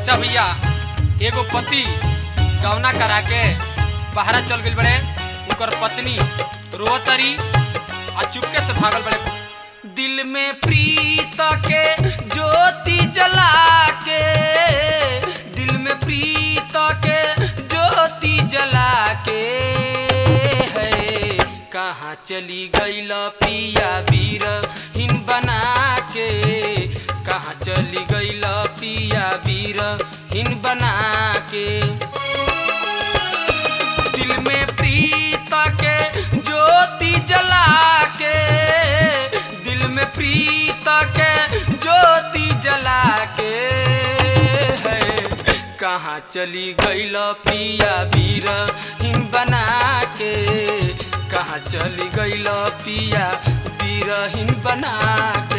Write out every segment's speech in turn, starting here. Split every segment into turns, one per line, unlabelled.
अच्छा भैया एगो पति गौना करा के बाहरा चल गइल बड़े उनकर पत्नी रोतरी आ चुपके से भागल बड़े दिल में प्रीत के ज्योति जला के दिल में प्रीत के ज्योति जला के है कहाँ चली गईल पिया वीर हिन बना के कहाँ चली गईल पिया वीर हिन बना के दिल में प्रीत के ज्योति जला के दिल में प्रीत के ज्योति जला के है कहाँ चली गईल पिया वीर हिन बना के कहाँ चली गईल पिया वीर हिन बना के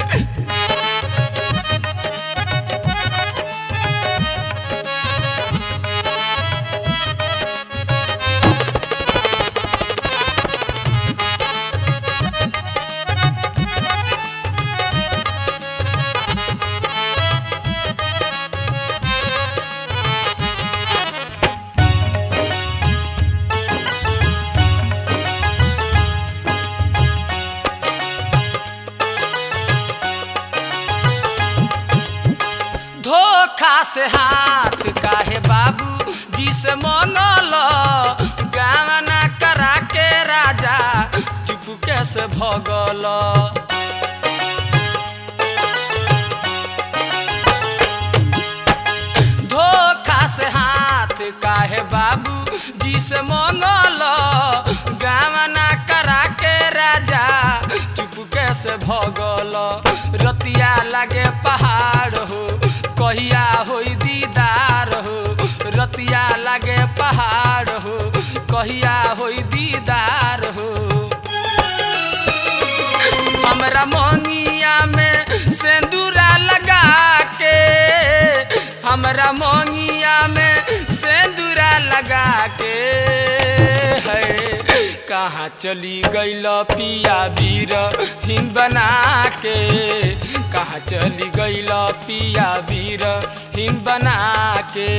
धोखा से हाथ काहे बाबू जी से मंगल गावना करा के राजा चुपके से भगल धोखा से हाथ काहे बाबू जी से मंगल गावना करा के राजा चुपके से भगल रतिया लागे पहाड़ हो कहिया होई दीदार हो रतिया लागे पहाड़ हो कहिया होई दीदार हो हमरा मोनिया में सेंदूरा लगा के हमरा मोनिया में सेंदूरा लगा के है कहाँ चली गईल पिया वीर हिन बना के कहाँ चली गईल पिया वीर हिन बना के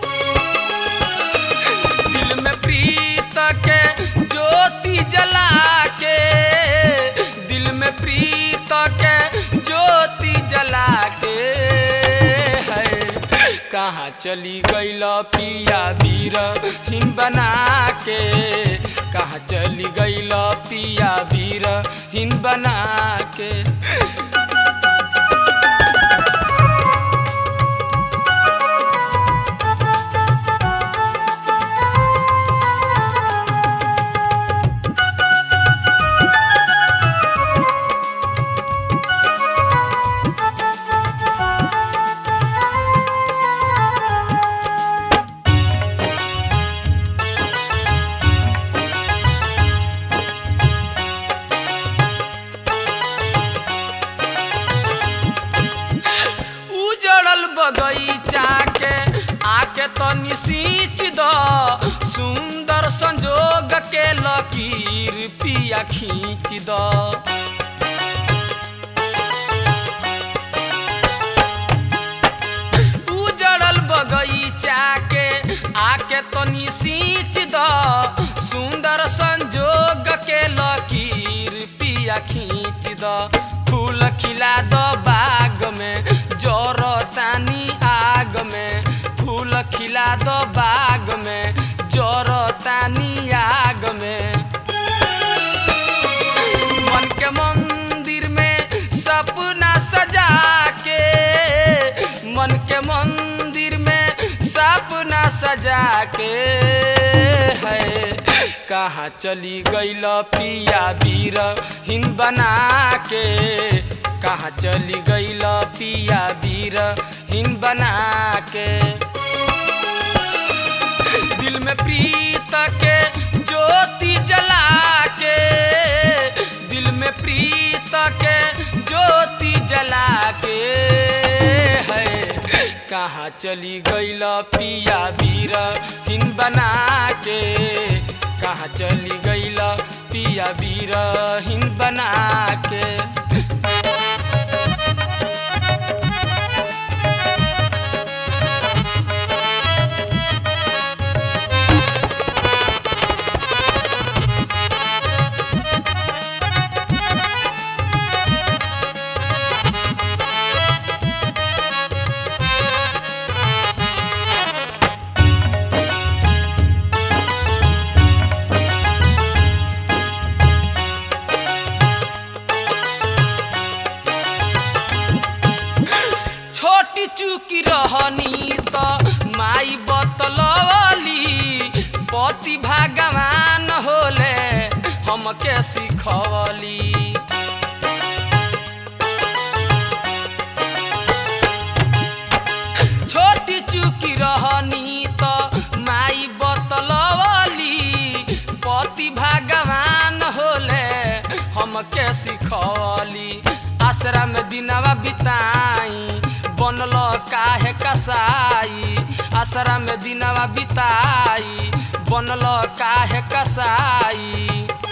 दिल में प्रीत के ज्योति जला के दिल में प्रीत के ज्योति जला के है कहाँ चली गईल पिया वीर हिन बना के कहाँ चली गईल पिया वीर हिन बना के उजड़ल बगीचा के आके तनी सींच द सुंदर संजोग के लकीर पिया खींच द उजड़ल बगीचा के आके तनी सींच द सुंदर संजोग के लकीर पिया खींच द फूल खिला द बाग में जर तानी आग में फूल खिला द बाग में जर तानी आग में मन के मंदिर में सपना सजा के मन के मंदिर में सपना सजा के है कहाँ चली गईल पिया वीर हिन बना के कहाँ चली गईल पिया वीर हिन बना के दिल में प्रीत के ज्योति जला के दिल में प्रीत के ज्योति जला के है कहाँ चली गईल पिया वीर हिन बना के कहाँ चली गईल पिया वीर हिन बना के हमके सिखवली छोटी चुकी रहनी त माई बतलवली पति भगवान होले हमके सिखवली आश्रम दिनवा बिताई बनल काहे कसाई आश्रम दिनवा बिताई बनल काहे कसाई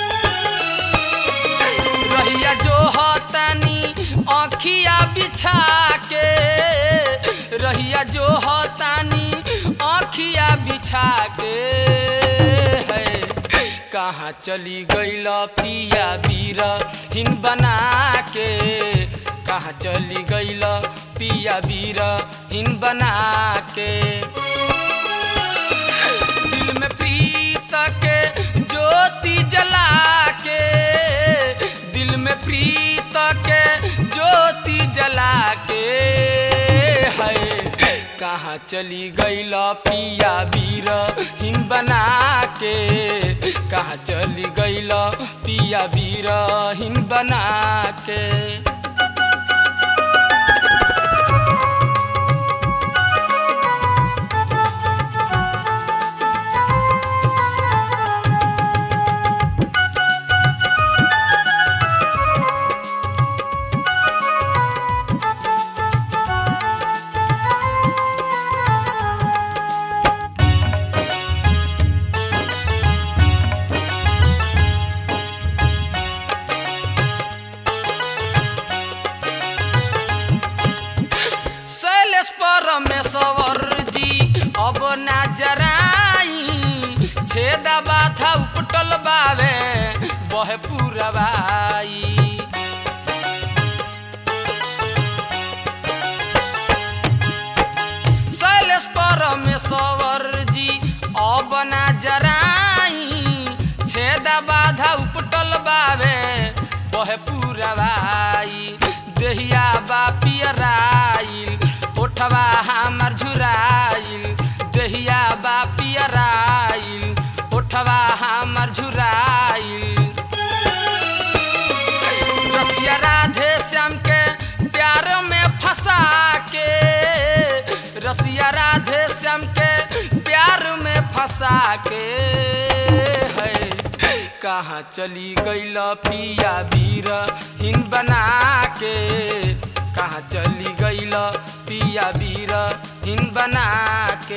रहिया जो हतानी आँखिया बिछा के रहिया जो हतानी आँखिया बिछा के है कहाँ चली गईल पिया बीर हिन बना के कहाँ चली गईल पिया बीर हिन बना के दिल में प्रीत के ज्योति जला के दिल में प्रीत के ज्योति जला के है कहाँ चली गईल पिया बीर हिन बना के कहाँ चली गईल पिया बीर हिन बना के शैलेश परमेश्वर जी अब ना जराई छेदा बाथा उपटल बावे बहे पुरवाई शैलेश परमेश्वर जी अब ना जराई छेदा बाधा उपटल बावे बहे पुरवाई देहिया बा पियराइल ओठवा हमर झुराइल देहिया बा पियराइल ओठवा हमर झुराइल रसिया राधे श्याम के प्यार में फंसा के रसिया राधे श्याम के प्यार में फंसा के है कहाँ चली गईल पिया बीर हिन बना के कहाँ चली गईल पिया बीर हिन बना के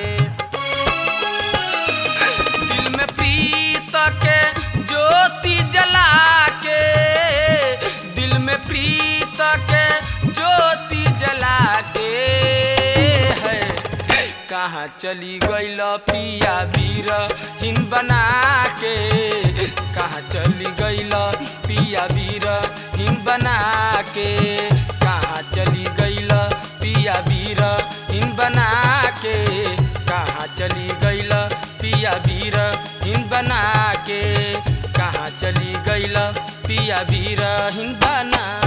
दिल में प्रीत के ज्योति जला के दिल में प्रीत के ज्योति जला के है कहाँ चली गईल पिया बीर हिन बना के कहाँ चली गईल पिया बीर हिन बना के कहाँ चली गईल पिया बीर हिन बना के कहाँ चली गईल पिया बीर हिन बना के कहाँ चली गईल पिया बीर हिन बना